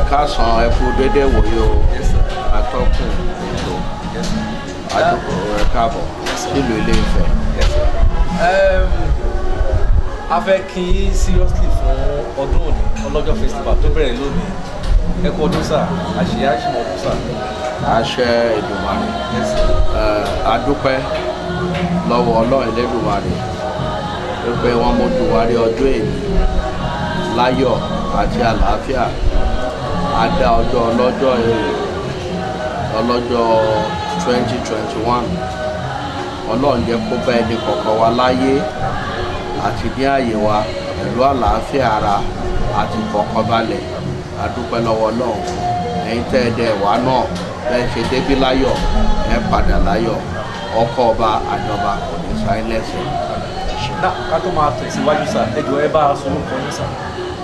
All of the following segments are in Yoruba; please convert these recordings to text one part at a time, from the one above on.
káàsán ẹ kú dédé wòye o atọ́kùn ètò àdúgbò ẹ káàbọ̀ nílùú ilé Ifẹ̀. Um, a fẹ́ kí yín seriously fún ọdún òní ọlọ́jọ́ festival tó bẹ̀rẹ̀ lónìí ẹ kú ọdún sà àṣeyá àṣìmọ̀ ọdún sà. àṣẹ Èdùmàrè ẹ, adúpẹ́ lọ́wọ́ Ọlọ́run Elédùmarè wípé wọ́n mójú wa rí ọjọ́ èyí láyọ̀ àti àlàáfíà a dá ọjọ́ ọlọ́jọ́ èrè ọlọ́jọ́ 2021 Ọlọ́run jẹ́ kó bá ẹni kọ̀ọ̀kan wa láyé àti ní àyè wa pẹ̀lú àlàáfíà ara àti ìfọ̀kànbalẹ̀ adúpẹ́ lọ́wọ́ Ọlọ́run ẹ̀yin tẹ́ ẹ dẹ̀ wá náà bẹ́ẹ̀ ṣe débí láyọ̀ ẹ padà láyọ̀ ọkọ̀ ọba àjọba kò ní sáyé lẹ́sẹ̀. náà ká tó máa tẹ̀síwájú sà ẹ jọ̀ọ́ ẹ bá a sọ orúkọ yín sà.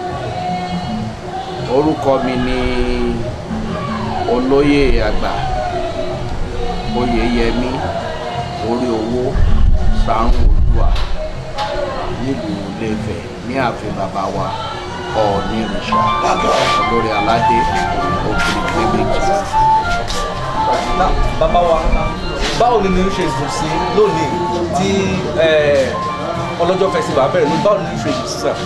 orúkọ mi ni olóyè àgbà oyèyẹmí orí owó sàrùn òdùà nílùú Ilé-Ifẹ̀ ní ààfin bàbá wa Ọọ̀ni ìrìnsà olórí aládé òkìrìkì méjì. náà bàbá wa báwo ni ní ṣe dùn sí lónìí tí eh, ọlọ́jọ́ festival bẹ̀rẹ̀ lónìí báwo ni ní ṣe dùn sí sà.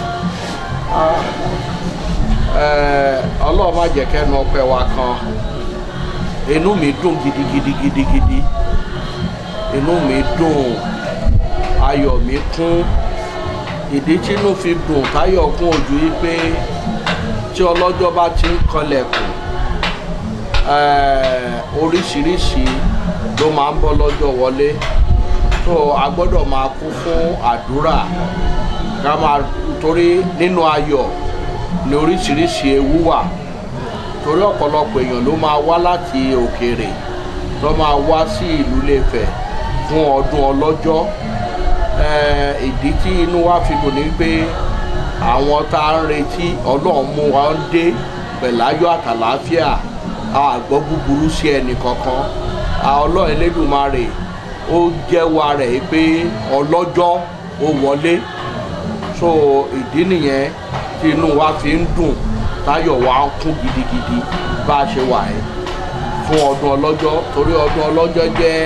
Ẹ, ọlọ́run má jẹ́ kẹ́nu ọpẹ́ wa kan inú mi dùn gidigidi gidigidi inú mi dùn ayọ̀ mi kún ìdí tí inú fi dùn táyọ̀ kún ojú yìí pé tí ọlọ́jọ́ bá ti ń kanlẹ̀kùn ẹ, oríṣiríṣi ló máa ń bọ́ lọ́jọ́ wọlé tó a gbọ́dọ̀ máa kú fún àdúrà ká máa torí nínú ayọ̀ ní oríṣiríṣi ewu wà torí ọ̀pọ̀lọpọ̀ èèyàn ló máa wá láti òkèèrè tó máa wá sí ìlú Ilé-Ifẹ̀ fún ọdún ọlọ́jọ́ Eh, ìdí tí inú wa fi dùn ní pé àwọn tá a ń retí Ọlọ́run mú wa ń dé pẹ̀láyọ̀ àtàlàáfíà a gbọ́ búburú sí ẹnì kankan a Ọlọ́run Elédùmarè ó jẹ́wọ́ rẹ̀ pé ọlọ́jọ́ ó wọlé so ìdí nìyẹn tí inú wa fi ń dùn táyọ̀ wa ń kún gidigidi bá a ṣe wà ẹ́ fún ọdún ọlọ́jọ́ torí ọdún ọlọ́jọ́ jẹ́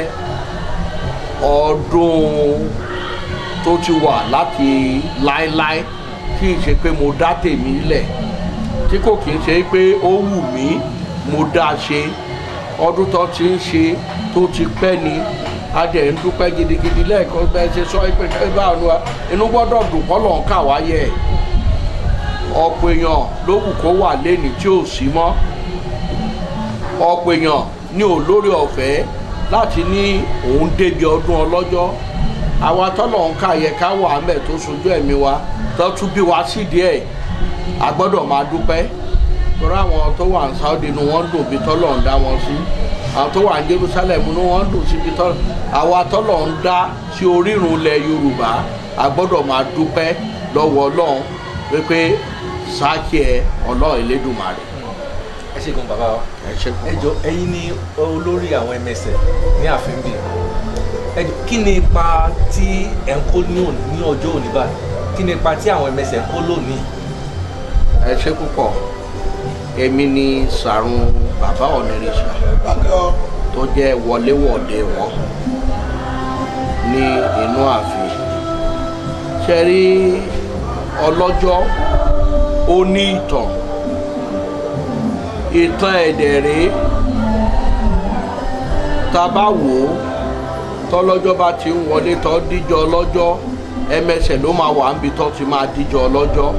ọdún tó ti wà láti láéláé kì í ṣe pé mo dá tèmi lẹ̀ tí kò kì í ṣe pé ó wù mí mo dá a ṣe ọdún tó ti ń ṣe tó ti pẹ́ ni a dẹ̀ ń dúpẹ́ gidigidi lẹ́ẹ̀kan bẹ́ẹ̀ ṣe sọ pé ṣé báwo ni wa inú gbọ́dọ̀ dùn kọ́ lọ́n kà wáyé ẹ̀ ọ̀pọ̀ èèyàn ló wù kó wà lẹ́ni tí ò sí mọ́ ọ̀pọ̀ èèyàn ní olórí ọ̀fẹ́ láti ní òun débi ọdún ọlọ́jọ́ àwa tọ́lọ̀ ń kà yẹ ká wà mẹ́ tó sojú ẹ̀mí wa tó tún bí wa sídìí ẹ̀ a gbọ́dọ̀ máa dúpẹ́ torí àwọn tó wà ní Saudi ni wọ́n dùn bí tọ́lọ̀ ń dá wọn sí àwọn tó wà ní Jerusalem ni wọ́n dùn síbi tọ́lọ̀ àwa tọ́lọ̀ ń dá sí orírun ilẹ̀ Yorùbá a gbọ́dọ̀ máa dúpẹ́ lọ́wọ́ Ọlọ́run wípé sáàkì ẹ Ọlọ́run Elédùmarè ẹ ṣe gan bàbá wa. ẹ ṣe ẹ jọ̀ọ́ ẹ̀yin ni olórí àwọn ẹmẹsẹ ní ààfin bíi ẹ jọ̀ọ́ kí ni ipa tí ẹ ń kó ní òní ní ọjọ́ òní báyìí kí ni ipa tí àwọn ẹmẹsẹ ń kó lónìí. ẹ ṣe púpọ̀ èmi ni sàrùn bàbá ọ̀nìrìṣà tó jẹ́ wọléwọ̀de wọn ní inú ààfin ṣe rí ọlọ́jọ́ ó ní ìtàn ìtàn ẹ̀dẹ̀ rèé tá a bá wò ó tọ́lọ́jọ́ bá ti ń wọlé tó díjọ ọlọ́jọ́ ẹmẹsẹ̀ ló máa wà níbi tó ti máa díjọ ọlọ́jọ́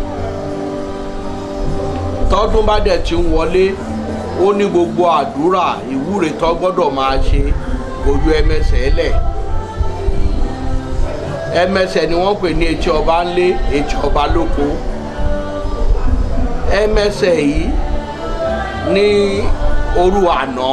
tọ́dún bá dẹ̀ ti ń wọlé ó ní gbogbo àdúrà ìwúre tó gbọ́dọ̀ máa ṣe ojú ẹmẹsẹ̀ lẹ̀ ẹmẹsẹ̀ ni wọ́n pè ní etí ọba ńlé etí ọba lóko ẹmẹsẹ̀ yìí ní òru àná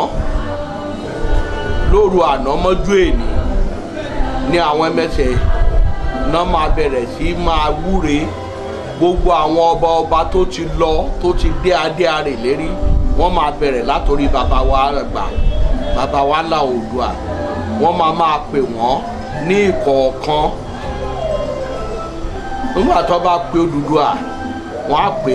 lóru àná mọ́jú èní ní àwọn ẹmẹsẹ̀ náà máa bẹ̀rẹ̀ sí máa wúre gbogbo àwọn ọba ọba tó ti lọ tó ti dé adé arè lérí wọ́n máa bẹ̀rẹ̀ látòrí bàbá wa àgbà bàbá wa là Oòduà wọ́n máa máa pè wọ́n ní ìkọ̀ọ̀kan nígbà tó bá pe Odùduwà wọ́n á pè é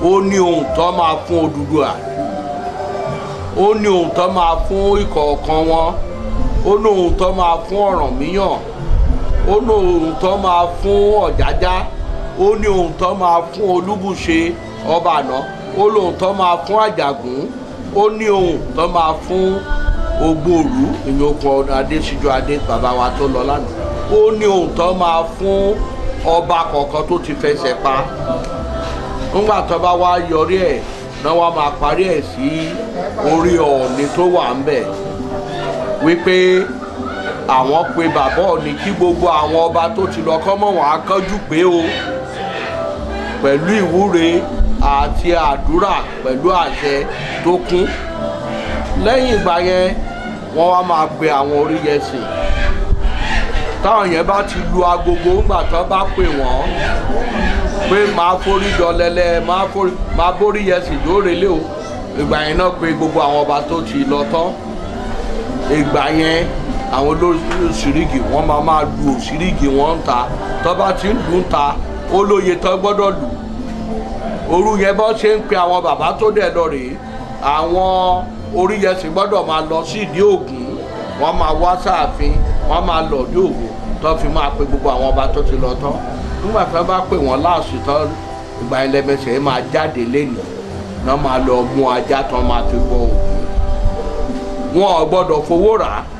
ó ní ohun tó máa fún Odùduwà ó ní ohun tó máa fún ìkọ̀ọ̀kan wọn ó ní ohun tó máa fún Ọ̀rànmíyàn ó ní ohun tó máa fún Ọ̀jájá ó ní ohun tó máa fún Olúbùṣe ọba àná ó ní ohun tó máa fún Àjàgùn ó ní ohun tó máa fún Ògbóòlú ìyókùn Adésíjú Adé bàbá wa tó lọ lánàá ó ní ohun tó máa fún ọba kọ̀ọ̀kan tó ti fẹsẹ̀ pa nígbà tó bá wá yọrí ẹ̀ náà wá máa parí ẹ̀ sí orí Ọọ̀ni tó wà ń bẹ̀ wípé àwọn pe bàbá Ọọ̀ni kí gbogbo àwọn ọba tó ti lọ kọ́ mọ̀ wọ́n á kánjú pé o pẹ̀lú ìwúre àti àdúrà pẹ̀lú àṣẹ tó kún lẹ́yìn ìgbà yẹn wọ́n wá máa pe àwọn oríyẹsìn táwọn yẹn bá ti lu agogo ńgbà tó bá pè wọ́n pé máa forí dọlẹ́lẹ́ máa forí máa borí yẹsìn lóore lé o ìgbà yẹn náà pé gbogbo àwọn ọba tó ti lọ tán ìgbà yẹn àwọn olóṣìírígì wọ́n máa máa lu òṣìírígì wọn ń ta tó bá ti ń lù ń ta ó lóye tó gbọ́dọ̀ lù òru yẹn bọ́ ṣe ń pe àwọn bàbá tó dẹ̀ lọ rèé àwọn oríyẹsìn gbọ́dọ̀ máa lọ sí ìdí ògún wọ́n máa wá sáàfin wọ́n máa lọ ìdí ògún tó fi máa pe gbogbo àwọn ọba tó ti lọ tán nígbà tí wọ́n bá pè wọ́n láàṣì tán ìgbà ẹlẹ́mẹsẹ̀ máa jáde lẹ́nu náà máa lọ mú ajá tán máa fi bọ ògún wọn ò gbọ́dọ̀ fowó rà á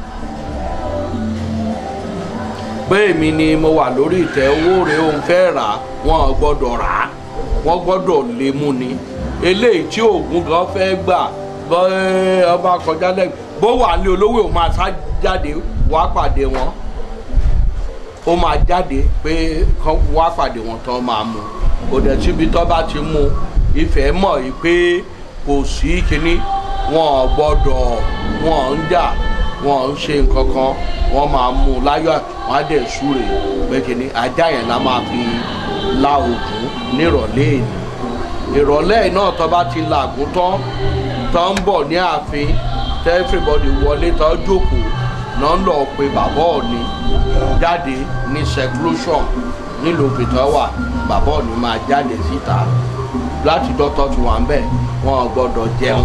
pé èmi ni mo wà lórí ìtẹ́ owó rẹ̀ òun fẹ́ rà á wọn ò gbọ́dọ̀ rà á wọ́n gbọ́dọ̀ lè mú ni eléyìí tí oògùn gan fẹ́ gbà bọ́ ọba kọjá lẹ́gbẹ̀ẹ́ bó wà ní olówó ò máa sá jáde wá pàdé wọn ó máa jáde pé kán wá pàdé wọn tán máa mú kò dẹ̀ síbi tó bá ti mú ìfẹ́ mọ̀ yìí pé kò sí kínní wọn ò gbọ́dọ̀ wọn ń jà wọn ń ṣe nǹkan kan wọn máa mú láyọ̀ wọn á dẹ̀ súre pé kínní ajá yẹn la máa fi la ògùn nírọ̀lẹ́ èyí ìrọ̀lẹ́ náà tó bá ti làgùn tán tó ń bọ̀ ní ààfin tẹ́ everybody wọlé tó jókòó náà ń lọ pe bàbá Ọọ̀ni jáde ní seclusion nílùú òbítọ́ wà bàbá Ọọ̀ni máa jáde síta láti dọ́tọ́ tí wọ́n ń bẹ̀ wọ́n ò gbọ́dọ̀ jẹun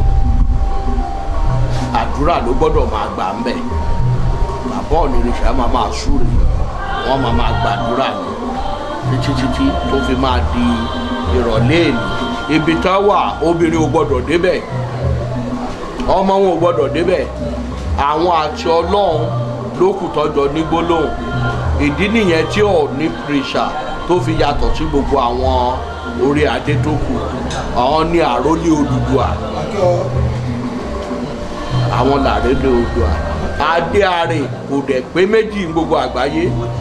àdúrà ló gbọ́dọ̀ máa gbà ń bẹ̀ bàbá Ọọ̀ni ní sàá máa máa súre wọ́n máa máa gbàdúrà ní títí títí tó fi máa di ìrọ̀lẹ́ èlì ibi tá wà obìnrin ò gbọ́dọ̀ débẹ̀ ọmọ wọn ò gbọ́dọ̀ débẹ̀ àwọn àti ọlọ́run ló kù tọ́jọ́ ní gbólóhùn ìdí nìyẹn tí ò ní pírísà tó fi yàtọ̀ sí gbogbo àwọn orí adé tó kù àwọn ní àrólé Odùduwà àwọn làrólé Odùduwà adé àrè kò dẹ̀ pé méjì ní gbogbo àgbáyé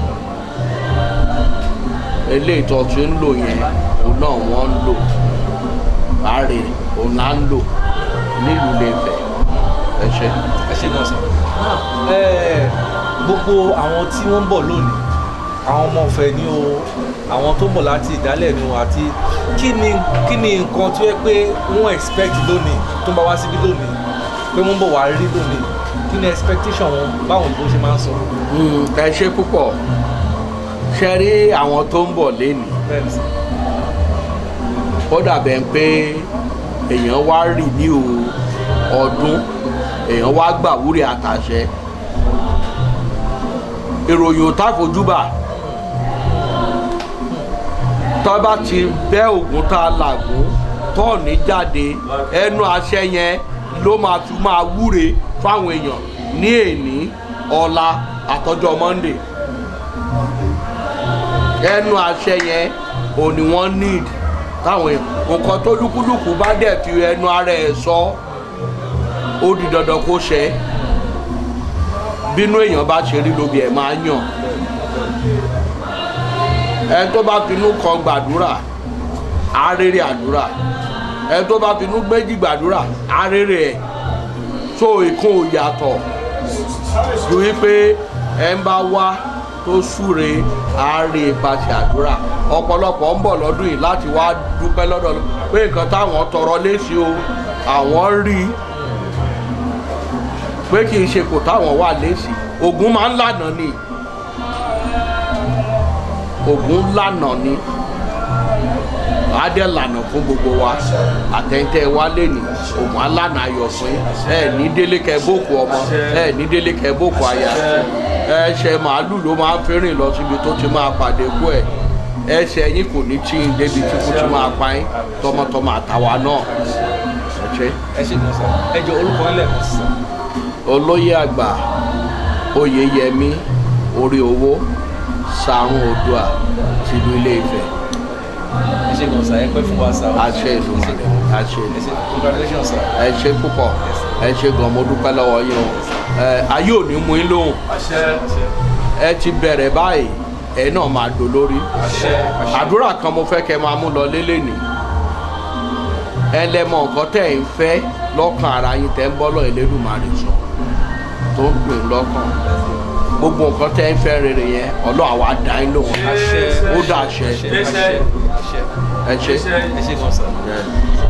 eléyìí tó ti ń lò yẹn òun náà wọ́n ń lò àrè òun là ń lò nílùú Ilé-Ifẹ̀ ẹ ṣe. ẹ ṣe náà sọ gbogbo àwọn tí wọ́n ń bọ̀ lónìí àwọn ọmọ ọ̀fẹ́ ni o àwọn tó ń bọ̀ láti ìdálẹ̀ ni o àti kí ni kí ni nǹkan tó yẹ pé wọ́n expect lónìí tó ń bá wá síbí lónìí pé wọ́n ń bọ̀ wá rí lónìí kí ni expectation wọn báwọn ìbò ṣe máa ń sọ. ẹ ṣe púpọ̀ ṣe rí àwọn tó ń bọ̀ lénìí bẹ́ẹ̀ni sọ. ó dàbẹ̀ pé èèyàn wá rì ní o ọdún èèyàn wá gbà wúrì àtàṣẹ ìròyìn ò tá fojúbà tọ́ bá ti bẹ́ ògùn tá a làgùn tọ́ọ̀nì jáde ẹnu àṣẹ yẹn ló máa fi máa wúre fáwọn èèyàn ní èní ọ̀la àtọjọ́ monday ẹnu àṣẹ yẹn ò ní wọ́n need táwọn èèyàn nǹkan tó lúkúlùkù bá dẹ̀ fi ẹnu ara ẹ̀ sọ ó di dandan kó ṣẹ bínú èèyàn bá ṣe rí lóbi ẹ̀ máa yàn ẹni tó bá finú kan gbàdúrà arére àdúrà ẹni tó bá finú méjì gbàdúrà arére ẹ̀ tó ìkún ò yàtọ̀ ju wípé ẹ ń bá wá tó súre àárẹ̀ ìpàṣẹ àdúrà ọ̀pọ̀lọpọ̀ ń bọ̀ lọ́dún yìí láti wá dúpẹ́ lọ́dọ̀ lọ pé nǹkan táwọn tọrọ léṣe o àwọn rí i pé kì í ṣe kò táwọn wà léṣe ògùn máa ń lànà ni ògùn lànà ni á dẹ̀ lànà fún gbogbo wa àtẹ̀ntẹ̀ wa lè ní òun á lànà ayọ̀ fún yín ẹ ní délé kẹ bókù ọmọ ẹ ní délé kẹ bókù aya ẹsẹ̀ màálù ló máa ń fẹ́rìn lọ síbi tó ti máa pàdé kú ẹ̀ ẹsẹ̀ yín kò ní tí ń débi tí kò ti máa pa yín tọmọtọmọ àtàwa náà ẹ ṣe ẹ ṣe gan sa ẹ jọ orúkọ yín lẹ́ẹ̀kan sí sa olóyè àgbà oyèyẹmí orí owó sàrùn oòdùà tìlú ilé Ifẹ̀ ẹ ṣe gan sa ẹ pẹ́ fún wa sa àṣẹ Èdùmàrè àṣẹ ẹ ṣe congratulations sa ẹ ṣe púpọ̀ ẹ ṣe gan mo dúpẹ́ lọ́wọ́ yín o ẹ ayé ò ní mú yín lóhùn àṣẹ àṣẹ ẹ ti bẹ̀rẹ̀ báyìí ẹ náà máa dò lórí àṣẹ àṣẹ àdúrà kan mo fẹ́ kẹ́ máa mú lọ lélẹ̀ ní ẹ lẹ́mọ̀ nǹkan tẹ̀ ń fẹ́ lọ́kàn ara yín tẹ́ ń bọ́lọ̀ Elédùmarè sọ tó ń dùn yín lọ́kàn gbogbo nǹkan tẹ́ ń fẹ́ rere yẹn Ọlọ́run àwa dá yín lóhùn àṣẹ ó dà ṣẹ àṣẹ àṣẹ àṣẹ ẹ ṣe. ẹ ṣe gan sa. Yeah.